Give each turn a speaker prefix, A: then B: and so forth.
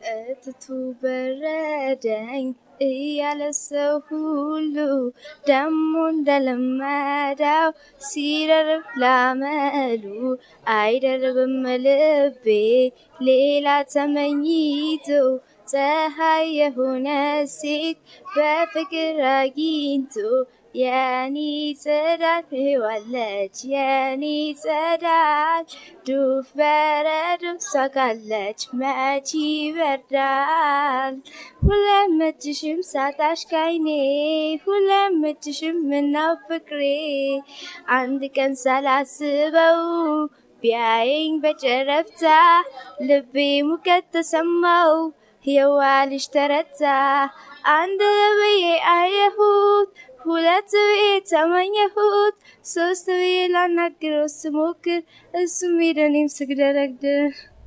A: እትቱ በረደኝ እያለ ሰው ሁሉ ደሞ እንደለመደው ሲደርብ ላመሉ አይደርብም ልቤ ሌላ ተመኝቶ ፀሐይ የሆነ ሴት በፍቅር አግኝቶ የኔ ጸዳል ዋለች የኔ ጸዳል ዱፍ በረዶ ሳቃለች መች ይበርዳል ሁለመችሽም ሳጣሽ ካይኔ ሁለመችሽም ምነው ፍቅሬ አንድ ቀን ሳላስበው ቢያየኝ በጨረፍታ ልቤ ሙቀት ተሰማው የዋልሽ ተረታ አንድ ብዬ አየሁት ሁለት ብዬ ተመኘሁት ሶስት ብዬ ላናግረው ስሞክር እሱም ሄደ እኔም ስግደረግድር